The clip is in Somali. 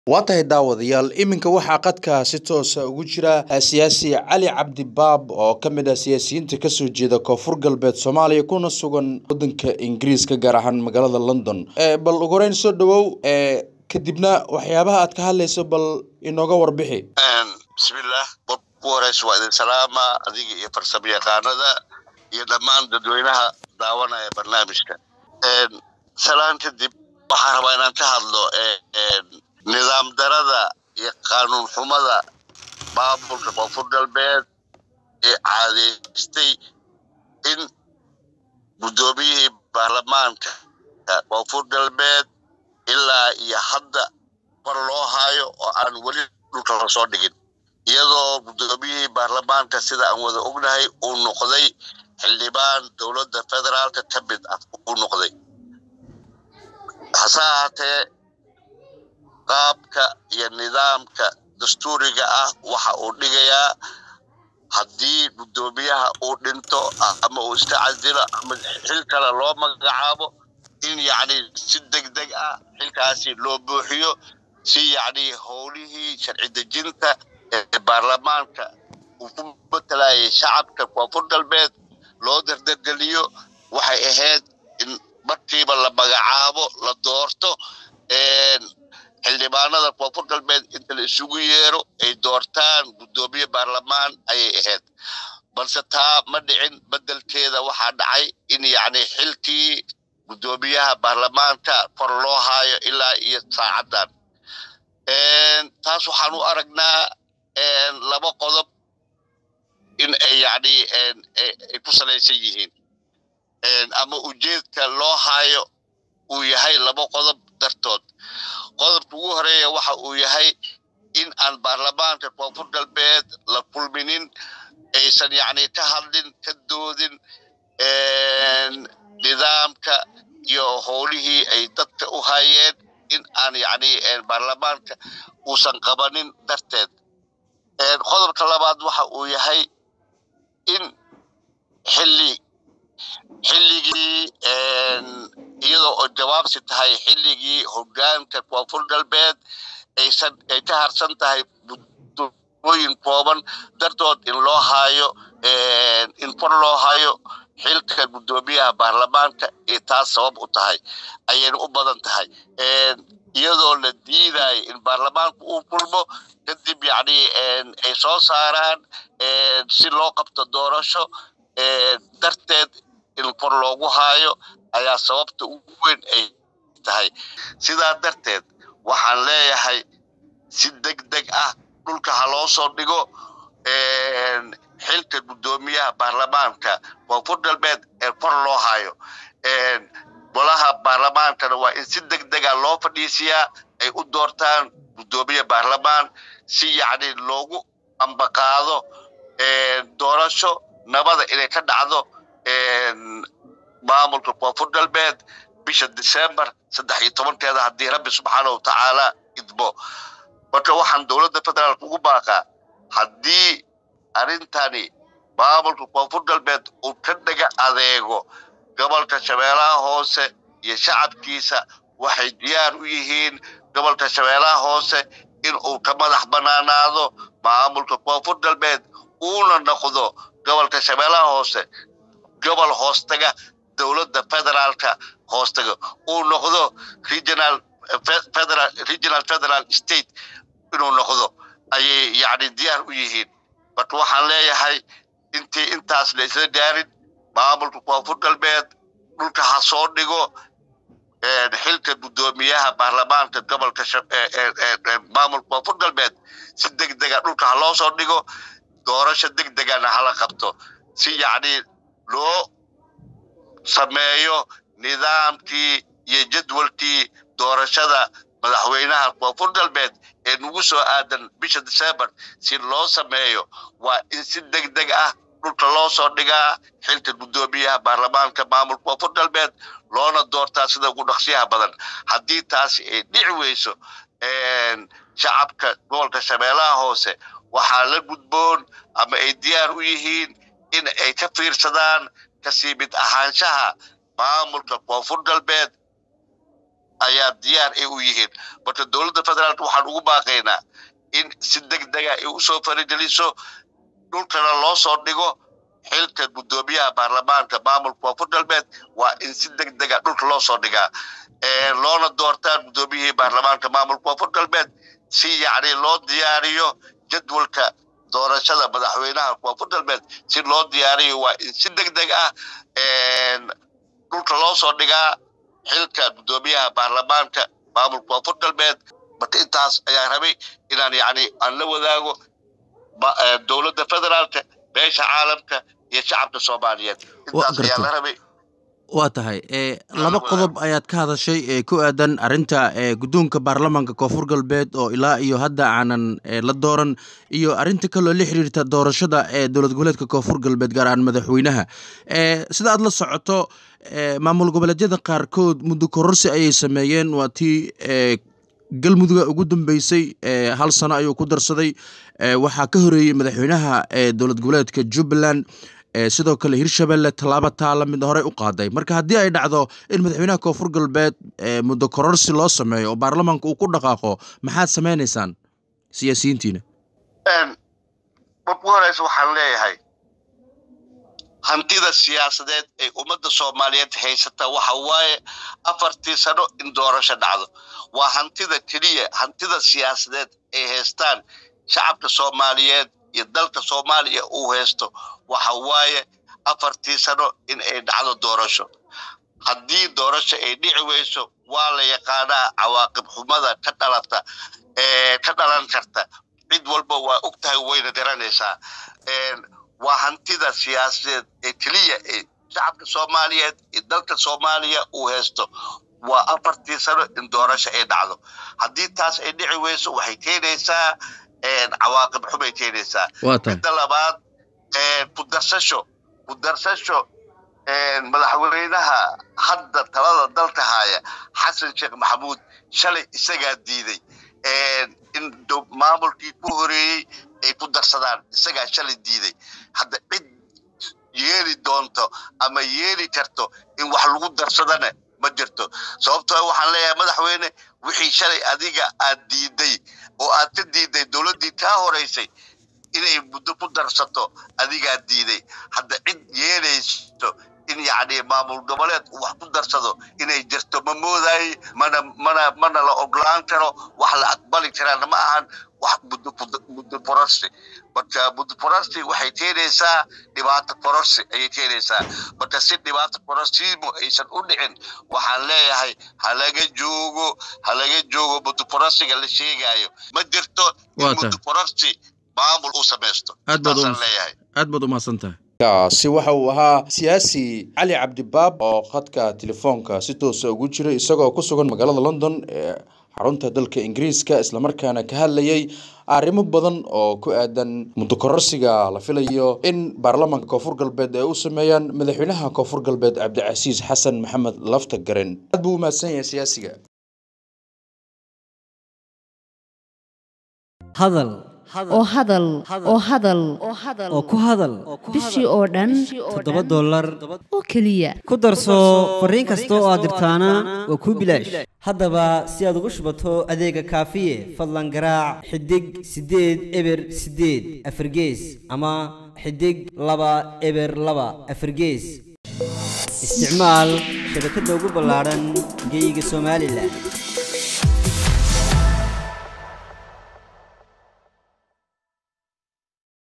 waa tahay daawadayaal iminka waxaa qadka si toosa ugu jira siyaasi cali cabdi baab oo ka mid ah siyaasiyiinta kasoo jeeda koonfur galbeed soomaaliya kuna sugan wadanka ingiriiska gaar ahaan magaalada london bal ugu horeyn soo dhawow kadibna waxyaabaha aad ka hadlayso bal inooga warbixi bismillaah ugu horeysa waa idin salaama adiga iyo farsamo yaqaanada iyo dhammaan dadweynaha daawanaya barnaamijka salaan kadib waxaan rabaa inaan ka hadlo nidaam darada iyo qaanuun xumada maamulka koonfur galbeed ee caadeystay in guddoomiyihii baarlamaanka koonfur galbeed ilaa iyo hadda kor loo haayo oo aan weli dhulka lasoo dhigin iyadoo guddoomiyihii baarlamaanka sida aan wada ognahay uu noqday xildhibaan dowladda federaalka ka mid ah uu noqday hase ahaatee qaabka iyo nidaamka dastuuriga ah waxa uu dhigayaa haddii guddoomiyaha uu dhinto ama uu iska casilo ama xil kale loo magacaabo in yacni si deg deg ah xilkaasi loo buuxiyo si yacni howlihii sharci dejinta ee baarlamaanka uu ku matalayay shacabka koonfur galbeed loo dardargeliyo waxay ahayd in markiiba la magacaabo la doorto xildhibaanada koonfur galbeed inta la isugu yeero ay doortaan guddoomiye baarlamaan ayay ahayd balse taa ma dhicin bedelkeeda waxaa dhacay in yacni xilkii guddoomiyaha baarlamaanka kor loo haayo ilaa iyo saacaddan taas waxaan u aragnaa laba qodob in ay yacni ay ku salaysan yihiin ama ujeedka loo haayo uu yahay laba qodob dartood qodobka ugu horeeya waxa uu yahay in aan baarlamaanka koonfur galbeed la kulminin aysan yacni ka hadlin ka doodin nidaamka iyo howlihii ay dadka u hayeen in aan yacni baarlamaanka uusan qabanin darteed qodobka labaad waxa uu yahay in xilli xilligii iyadoo oo jawaabsi tahay xilligii hoggaanka koonfur galbeed aysan ay ka harsan tahay muddooyin kooban dartood in loo haayo in kor loo hayo xilka guddoomiyaha baarlamaanka ee taas sabab u tahay ayayna u badan tahay iyadoo la diidayo in baarlamaanku uu kulmo kadib yacni ay soo saaraan si loo qabto doorasho darteed in kor loogu haayo ayaa sababta ugu weyn ay tahay sidaa darteed waxaan leeyahay si deg deg ah dhulka ha loo soo dhigo xilka guddoomiyaha baarlamaanka koonfur galbeed ee kor loo hayo golaha baarlamaankana waa in si deg dega loo fadhiisiyaa ay u doortaan guddoomiye baarlamaan si yacni loogu ambaqaado doorasho nabada inay ka dhacdo maamulka koonfur galbeed bisha december saddex iyo tobankeeda haddii rabbi subxaanahu watacaala idmo marka waxaan dowladda federaalka ugu baaqaa haddii arrintani maamulka koonfur galbeed uu ka dhaga adeego gobolka shabeellaha hoose iyo shacabkiisa waxay diyaar u yihiin gobolka shabeellaha hoose in uu ka madax banaanaado maamulka koonfur galbeed uuna noqdo gobolka shabeellaha hoose gobol hoostaga dowladda federaalka hoostaga uu noqdo regional federal regional federal state inuu noqdo ayay yacni diyaar u yihiin marka waxaan leeyahay intii intaas la isla gaarin maamulka koonfur galbeed dhulka ha soo dhigo xilka guddoomiyaha baarlamaanka gobolka maamulka koonfur galbeed si deg dega dhulka ha loo soo dhigo doorasho deg degana hala qabto si yacni loo sameeyo nidaamkii iyo jadwalkii doorashada madaxweynaha koonfur galbeed ee nagu soo aadan bisha december si loo sameeyo waa in si deg deg ah dhulka loo soo dhigaa xilka guddoomiyaha baarlamaanka maamulka koonfur galbeed loona doortaa sida ugu dhaqsiyaha badan haddii taasi ay dhici weyso shacabka gobolka shabeellaha hoose waxaa la gudboon ama ay diyaar u yihiin in ay ka fiirsadaan kasii mid ahaanshaha maamulka koonfur galbeed ayaa diyaar ay u yihiin marka dowladda federaalka waxaan ugu baaqaynaa in si deg dega ay usoo farigeliso dhulkana loo soo dhigo xilka guddoomiyaha baarlamaanka maamulka koonfur galbeed waa in si deg dega dhulka loo soo dhigaa loona doortaa guddoomiyihii baarlamaanka maamulka koonfur galbeed si yacni loo diyaariyo jadwalka doorashada madaxweynaha koonfur galbeed si loo diyaariyo waa in si deg deg ah dhulka loo soo dhigaa xilka guddoomiyaha baarlamaanka maamulka koonfur galbeed marka intaas ayaa rabay inaan yacni aan la wadaago dowladda federaalka beesha caalamka iyo shacabka soomaaliyeed intaas ayaa la rabay waa tahay laba qodob ayaad ka hadashay ee ku aadan arrinta guddoonka baarlamaanka koonfur galbeed oo ilaa iyo hadda aanan la dooran iyo arrinta kaloo la xiriirta doorashada ee dowlad goboleedka koonfur galbeed gaar ahaan madaxweynaha sida aad la socoto maamul goboleedyada qaarkood muddo kororsi ayay sameeyeen waa tii galmuduga ugu dambeysay hal sano ayuu ku darsaday waxaa ka horeeyey madaxweynaha dowlad goboleedka jubbaland sidoo kale hirshabelle tallaabo taa la mid horey u qaaday marka haddii ay dhacdo in madaxweynaha koonfur galbeed muddo kororsi loo sameeyo oo baarlamaanka uu ku dhaqaaqo maxaad samaynaysaan siyaasiyiintiina marku horeysa waxaan leeyahay hantida siyaasadeed ee ummadda soomaaliyeed haysata waxa waaye afartii sano in doorasho dhacdo waa hantida keliya hantida siyaasadeed ay haystaan shacabka soomaaliyeed iyo dalka soomaaliya uu haysto waxa waaye afartii sano in ay dhacdo doorasho haddii doorasho ay dhici weyso waa la yaqaanaa cawaaqib xumada ka dhalata ka dhalan karta cid walba waa og tahay wayna garanaysaa waa hantida siyaasadeed ee keliya ee shacabka soomaaliyeed iyo dalka soomaaliya uu haysto waa afartii sano in doorasho ay dhacdo haddii taas ay dhici weyso waxay keenaysaa cawaaqib xumay keenaysaa midda labaad ku darsasho ku darsasho madaxweynaha hadda talada dalka haya xasan sheekh maxamuud shalay isagaa diiday in maamulkii ku horeeyey ay ku darsadaan isagaa shalay diiday hadda cid yeeli doonto ama yeeli karto in wax lagu darsadana ma jirto sababtoo waxaan leeyahay madaxweyne wixii shalay adiga aad diiday oo aad ka diiday dowladdii kaa horeysay inay muddo ku darsato adigaa diiday hadda cid yeelayso in yacni maamul goboleed uu wax ku darsado inay jirto ma moodaay mana mana mana la oglaan karo wax la aqbali karaana ma ahan wax muddo fororsi marka muddo fororsi waxay keenaysaa dhibaato fororsi ayay keenaysaa marka si dhibaato fororsiimo aysan u dhicin waxaan leeyahay halaga joogo halaga joogo muddo fororsiga la sheegayo ma jirto in muddo fororsi maamul uu samaysto intaasaan leeyahay aad baad umahadsan tahay kaasi waxa uu ahaa siyaasi cali cabdibaab oo khadka telefoonka si toosa ugu jiray isagoo ku sugan magaalada london ee xarunta dalka ingiriiska islamarkaana ka hadlayay arrimo badan oo ku aadan muddo kororsiga la filayo in baarlamaanka koonfur galbeed ay u sameeyaan madaxweynaha koonfur galbeed cabdicasiis xasan maxamed lafta garen aad buu umahadsan yahay siyaasiga hadal oo hadal oo hadal oo ku hadal bishii oo dhan toddoba dollar oo keliya ku darso fariin kasta oo aad dirtaana waa kuu bilaash haddaba si aad ugu shubato adeega kaafiye fadlan garaac xidig siddeed eber siddeed afargees ama xidig laba eber laba afargees isticmaal shabakadda ugu ballaadhan geyga somalilan